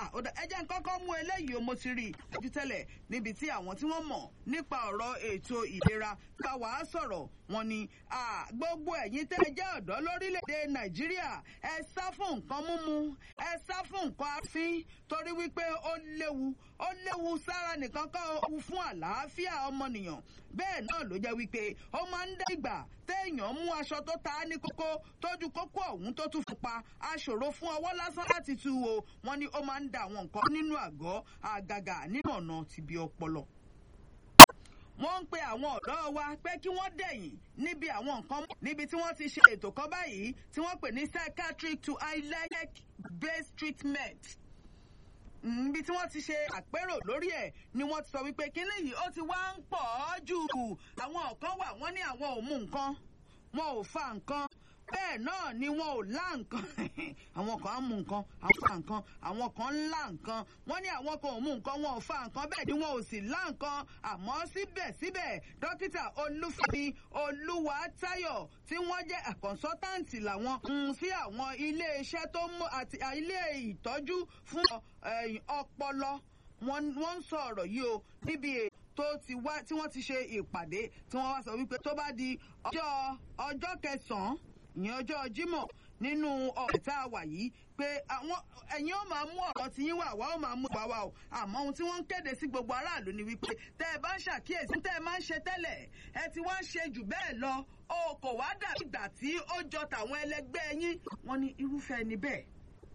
ẹ jẹ́ n kọ́kọ́ mú eléyìí o mo ti rí ìtọ́jú tẹ́lẹ̀ níbi tí àwọn tí wọ́n mọ̀ nípa ọ̀rọ̀ ètò ìlera bá wàá sọ̀rọ̀ wọn ni gbogbo ẹ̀yin tẹ́ ẹ jẹ́ ọ̀dọ́ lórílẹ̀‐èdè nàìjíríà ẹ sá fún nǹkan mímu ẹ sá fún nǹkan afín torí wípé ó léwu ó léwu sára nìkan kọ́ ó fún àlàáfíà ọmọnìyàn bẹ́ẹ̀ náà ló jẹ́ wípé ó máa ń dá ìgbà téèyàn mú aṣọ tó ta ní kókó tójú kókó ọ̀hún tó tún fi pa aṣòro fún ọwọ́ lásán láti tú o wọ́n ní ó máa ń da àwọn nǹkan nínú àgọ́ àgàgà nínú ọ̀nà tìbí ọpọlọ wọ́n ń pe àwọn ọ̀dọ́ wa pé kí wọ́n dẹ̀yìn níbi àwọn nǹkan níbi tí wọ́n ti ṣe ètò kan báyìí tí wọ́n pè ní psychiatric to ILEC based treatment níbi tí wọ́n ti ṣe àpérò lórí ẹ̀ ni wọ́n ti sọ wípé kínní yìí ó ti wá ń pọ̀ jù àwọn kan wà wọ́n ní àwọn ò mú nǹkan wọn ò fa nǹkan bẹ́ẹ̀ náà ni wọn ò lá nǹkan àwọn kan á mú nǹkan àwọn fa nǹkan àwọn kan ń lá nǹkan wọ́n ní àwọn kan ò mú nǹkan wọn ò fa nǹkan bẹ́ẹ̀ ni wọn ò sì lá nǹkan àmọ́ síbẹ̀síbẹ̀ dókítà olúfẹ́mi olúwatáyọ̀ tí wọ́n jẹ́ kọ̀ǹsọ́táǹtì làwọn ń sí àwọn iléeṣẹ́ tó mú àti ilé ìtọ́jú fún ọpọlọ wọ́n ń sọ ọ̀rọ̀ yìí o níbi tó ti wá tí wọ́n ti ṣe ìpàdé tí wọ́n wá sọ wípé tó bá di ọjọ́ ọjọ́ kẹsàn-án ìyẹn ọjọ́ jímọ̀ nínú ọ̀rẹ́ tá a wà yìí pé àwọn ẹ̀yin ó máa mú ọ̀rọ̀ tí yín wà wá ó máa mú ìgbà wa o àmọ́ ohun tí wọ́n ń kéde sí gbogbo aráàlú ni wípé tẹ́ ẹ bá ń ṣàkíyèsí tẹ́ ẹ máa ń ṣe tẹ́lẹ̀ ẹ ti wá ń ṣe jù bẹ́ẹ̀ lọ o kò wá dàbí ìgbà tí ó jọ tàwọn ẹlẹgbẹ́ yín wọ́n ní irúfẹ́ ẹni bẹ́ẹ̀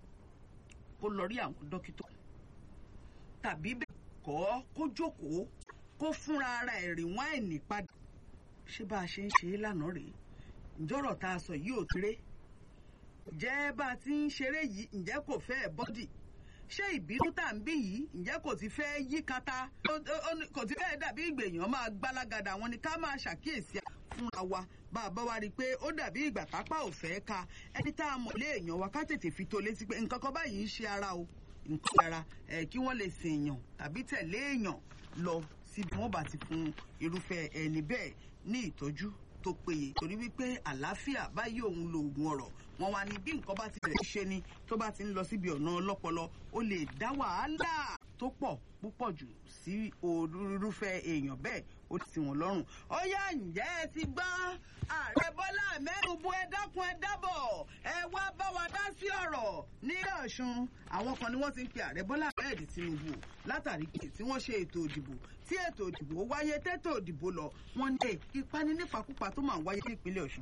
kó lọ rí àwọn dókítà tàbí bẹ́ẹ̀ kọ́ kó jókòó kó fúnra ara ẹ̀ rí wáìnì padà ṣé bá a ṣe ń ṣe é lánàá rèé ǹjọ́rọ̀ tá a sọ yìí ò kéré ǹjẹ́ bá a ti ń ṣeré yìí ǹjẹ́ kò fẹ́ bọ́dì ṣé ìbínú tá à ń bí yìí ǹjẹ́ kò ti fẹ́ yí kata kò ti fẹ́ dàbí ìgbèyàn máa gbálágàdà wọn ni ká máa ṣàkíyèsí fúnra wa bá a bá wa rí i pé ó dàbí ìgbà tápá ò fẹ́ ka ẹni tá a mọ̀ lé èèyàn wa ká tètè fi tó létí pé nǹkan kan báyìí ń ṣe ara o nǹkan ara kí wọ́n lè sìn èèyàn tàbí tẹ̀lé èèyàn lọ síbi wọ́n bá ti fún irúfẹ́ ẹni bẹ́ẹ̀ ní ìtọ́jú tó péye torí wípé àlàáfíà báyìí òun lo oògùn ọ̀rọ̀ wọn wá ní bí nǹkan bá ti rẹ̀ ṣe ni tó bá ti ń lọ síbi ọ̀nà ọlọ́pọlọ ó lè dá wàhálà tó pọ̀ púpọ̀ jù sí irúfẹ́ èèyàn bẹ́ẹ̀ ó ti wọn lọ́rùn. ó yá ǹjẹ́ ẹ ti gbọ́ ààrẹ bọ́lá mẹ́rùnbù ẹ dákun ẹ dábọ̀ ẹ wá bá wa dá sí ọ̀rọ̀ ní ọ̀ṣun. àwọn kan ni wọ́n ti ń pe ààrẹ bọ́lá bẹ́ẹ̀dì tinubu látàrí pé tí wọ́n ṣe ètò òdìbò tí ètò òdìbò wáyé tẹ́tò òdìbò lọ wọ́n ní ìpani nífàkúpa tó máa wáyé ní ìpínlẹ̀ ọ̀ṣun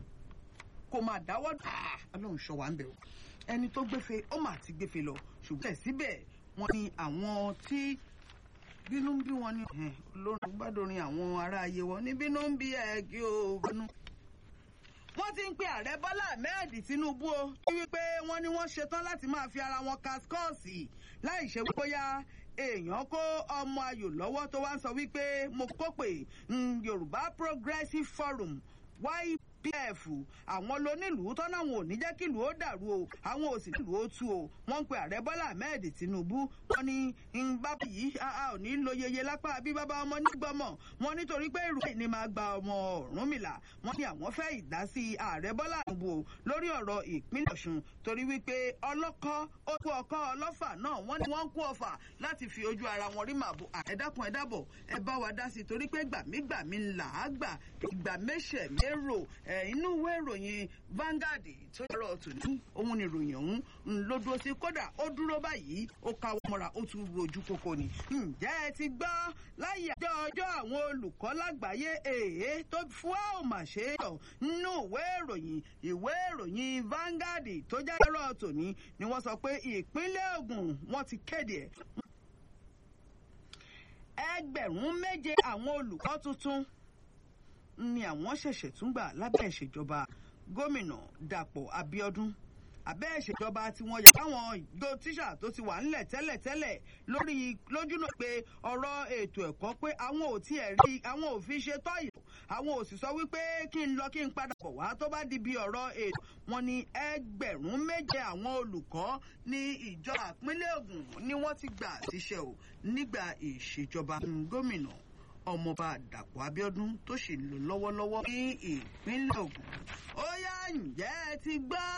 kò máa dáwọ́ ọlọ́run ṣọ́ wa ń bẹ̀ o ẹni tó gbéfe ó máa ti gbéfe lọ ṣùgbọ́n síbẹ̀ wọ́n ní àwọn tí bínú ń bí wọn ní olórin gbádùn àwọn ará ayé wọn ní bínú ń bí ẹ kí o bínú. wọ́n ti ń pe ààrẹ bọ́lá ahmed tinubu o tí wípé wọ́n ní wọ́n ṣetán láti máa fi ara wọn kaskọ́ọ̀sì láì ṣe bóyá èèyàn kó ọmọ ayò lọ́wọ́ tó wá ń sọ wípé mo kó pé yorùbá progressive forum yp pf àwọn lónílùú tọ́nà wọn ò ní jẹ́ kí ìlú ó dàrú o àwọn ò sì ní ìlú ó tú o wọ́n ń pe ààrẹ bọ́lá ahmed tinubu wọ́n ní bábà yìí a ò ní lo yeye lápá bí bàbá ọmọ nígbọ́mọ̀ wọ́n nítorí pé èrò ni máa gba ọmọ ọ̀rúnmìlà wọ́n ní àwọn fẹ́ ìdásí ààrẹ bọ́lá tinubu o lórí ọ̀rọ̀ ìpínlẹ̀ ọ̀ṣun torí wípé ọlọ́kọ́ ó kú ọkọ́ ọlọ́fà náà wọ́n ní wọ́n ń kú ọfà láti fi ojú ara wọn rí màbò ẹ̀dákun ẹ̀dábọ̀ ẹ bá wa dá sí i torí pé gbàmígbàmí ńlá àgbà ìgbà méṣẹ̀ mérò inú ìwé ìròyìn Vanguard tó yọrọ tòní òun ni ìròyìn ọ̀hún ló dúró sí kódà ó dúró báyìí ó káwọ́ mọ́ra ó tún rojú kókó ni. ǹjẹ́ ẹ ti gbọ́ láyé àjọ ọjọ́ àwọn olùkọ́ lágbàáyé èé tó fún ẹ ò mà ṣe é yọ nínú ìwé ìròyìn ìwé ìròyìn Vanguard tó jáde yọrọ tòní ni wọ́n sọ pé ìpínlẹ̀ Ògùn wọ́n ti kéde ẹ̀. ẹgbẹ̀rún méje àwọn olùkọ́ tuntun ni àwọn ṣẹ̀ṣẹ̀ tún gbà lábẹ́ ìṣèjọba gómìnà Dàpọ̀ Abíọ́dún abẹ́ ìṣèjọba tí wọ́n yà káwọn ìjọ tíṣà tó ti wà ńlẹ̀ tẹ́lẹ̀tẹ́lẹ̀ lórí lójúnà pé ọ̀rọ̀ ètò ẹ̀kọ́ pé àwọn ò tiẹ̀ rí àwọn ò fi ṣe tọ́yọ̀ àwọn ò sì sọ wípé kí n lọ kí n padà bọ̀ wá tó bá di bí ọ̀rọ̀ ètò wọn ni ẹgbẹ̀rún méje àwọn olùkọ́ ní ìjọ àpínlẹ̀ Ògùn ni wọ́n ti gbà síṣẹ́ ò nígbà ìṣèjọba gómìnà ọmọọba dàpọ̀ abíọ́dún tó sì ń lò lọ́wọ́lọ́wọ́ ní ìpínlẹ̀ Ògùn ó yá ǹjẹ́ ẹ ti gbọ́.